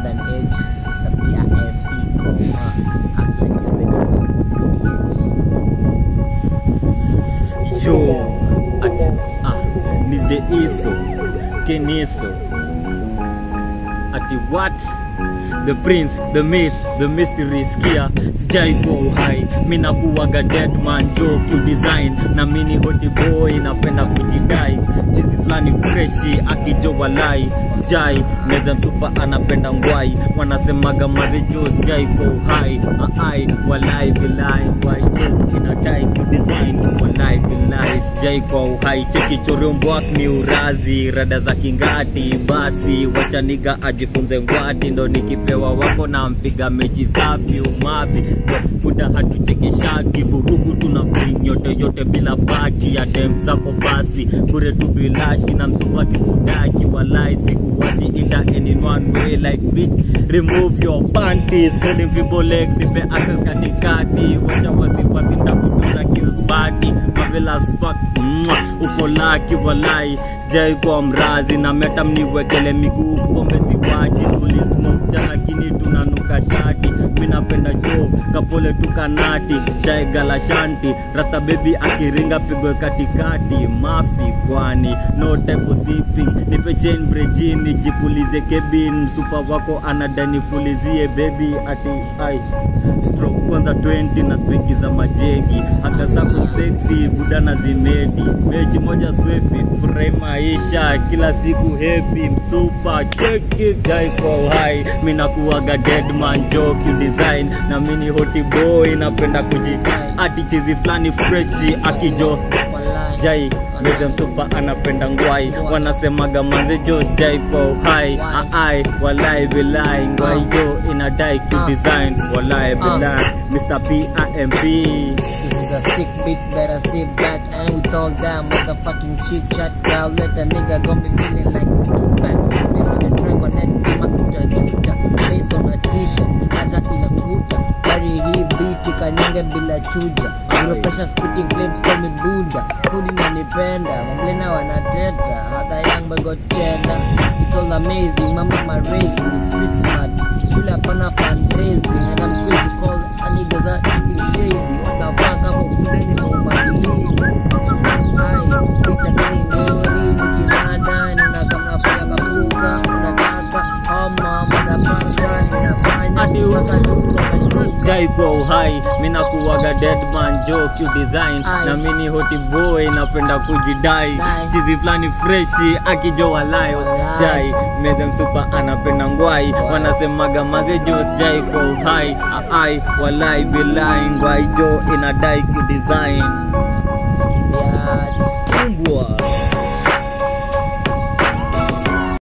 golden age. Mr. B-I-M-P, comma, act like you already know. bitch. Yo, ati, ah, ni the iso, keniso. Ati what? The prince, the myth, the mystery skia sijai kwa uhai mina kuwaga dead man jo design na mini hoti boy napenda kujidai chizi fulani freshi akijo walai sijai meza mtupa anapenda ngwai wanasemaga mazejo sijai kwa uhai aai walai bilai ngwai jo inadai kudesign walai bilai sijai kwa uhai cheki chorombwak ni urazi rada za kingati basi wachaniga ajifunze ngwati ndo nikipewa wako na mpiga mechi safi umavi buda hatuchekeshagi vurugu tuna bring yote yote bila baki ya dem zako basi bure tu bilashi na msupaki kudaki walai sikuwachi ita in one way like bitch remove your panties holding people legs nipe access katikati wacha wasiwasi ndakutuza kiusbati mavelas fuck Mwah, uko laki walai sijai kwa mrazi na meta mniwekele miguu pombe siwachi tulismokta lakini tunanuka shati minapenda jo kapole tukanati chai galashanti rasta bebi akiringa pigwe katikati mafi kwani no time for sipping nipe chain brejini jipulize kebin msupa wako anadanifulizie bebi ati ai stroke kwanza 20 na speki za majegi hata zako sexy budana zimedi mechi moja swefi furahi maisha kila siku happy msupa cheki jai kwa uhai minakuwaga deadman joke design na mini hoti boy napenda kuji ati chizi fulani freshi akijo Walai. jai meze msupa anapenda ngwai wanasemaga manzejo jai kwa uhai aai walai bilai ngwai jo inadai kudesign walai bilai Mr. P.I.M.P. This is a sick beat, better sit back and with all that motherfucking chit chat. Girl, let the nigga got me feeling like Tupac. Based on the track on that kama tutajuta. Based on a t-shirt, ikata ila kuta. Carry hii beat ikanyange bila chuja. Zero pressure spitting flames call me Buddha. Kuni nanipenda, mamblena wanateta. Hata young boy got cheddar. It's all amazing, mama my race, the street smart. Shule hapana fundraising and I'm quick to call a niggas are eating shady. What the fuck hapo shuleni na umadili. Ai, pita gani ngori, nikirada, nina kama nafanya kapuka, unataka homa, motherfucker, ninafanya Ati mpaka tu wakashtuka. jai kwa uhai mina kuwaga deadman joke design Ai. na mini hoti boy napenda kujidai Dai. chizi fulani freshi akijo walayo Walai. jai meze msupa anapenda ngwai wanasemaga maze jo sijai kwa uhai aai walai bilai ngwai jo inadai kudesign